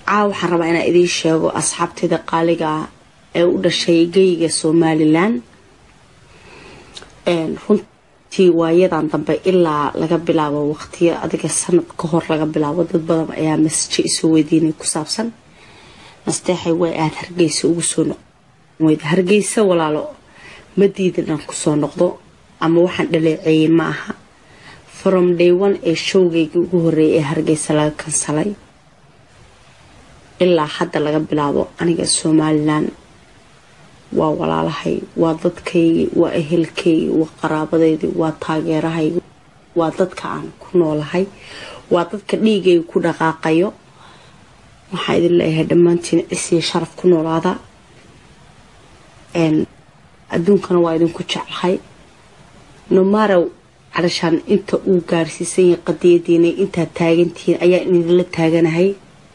caa waxaan rabaa inaan idiin sheego asxaabtayda qaaliga ah ee u dhashay geyga somalilan runtii waayadan dambe ilaa laga bilaabo waqtiyo adiga sanad ka hor laga bilaabo dad badan ayaa masaje isoo weydiinay ku saabsan nasteexay way aad hargeysa ugu soo noqd hargeysa walaalo ma diidan aan kusoo noqdo ama waxaan dhaleeceeyey ma aha from day one ee showgayga ugu horeeyay ee hargeysa laga kansalay ilaa hadda laga bilaabo aniga somalilan waa walaalahay waa dadkaygii waa ehelkaygii waa qaraabadaydii waa taageerahaygi waa dadka aan ku noolahay waa dadka dhiigayga ku dhaqaaqayo waxaa idin leeyahay dhammaantiin cisiyo sharaf ku noolaada adduunkana waa idinku jeclahay nomarow calashaan inta uu gaarsiisan yahay qadiyadiina intaad taagantihiin ayaa idinla taaganahay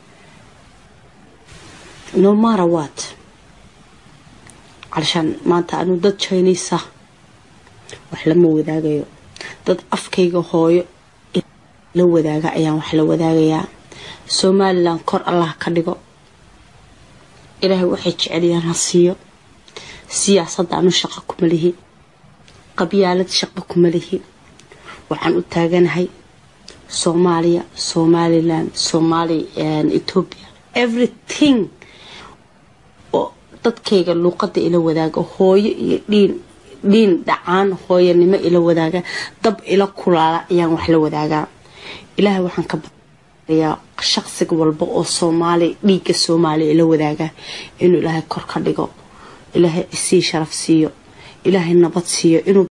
nomara wat calashaan maanta anuu dad jinisa wax lama wadaagayo dad afkayga hooyo la wadaaga ayaan wax la wadaagayaa somalilan kor allah ka dhigo ilaahay waxay jeceliyaan ha siiyo siyaasadda anu shaqo kuma lihi qabyaalad shaqo kuma lihi waxaan u taaganahay soomaaliya somalilan somaali ethoobia everything oo dadkayga luuqada ila wadaaga hooyo iyo dhiin dhiin dhacaan hooyanimo ila wadaaga dab ila kulaala ayaan wax la wadaagaa ilaahay waxaan ka baryaa shaqsiga walba oo soomaali dhiigga soomaaliya ila wadaaga inuu ilaahay kor ka dhigo ilaahay isii sharaf siiyo ilaahay nabad siiyo inuu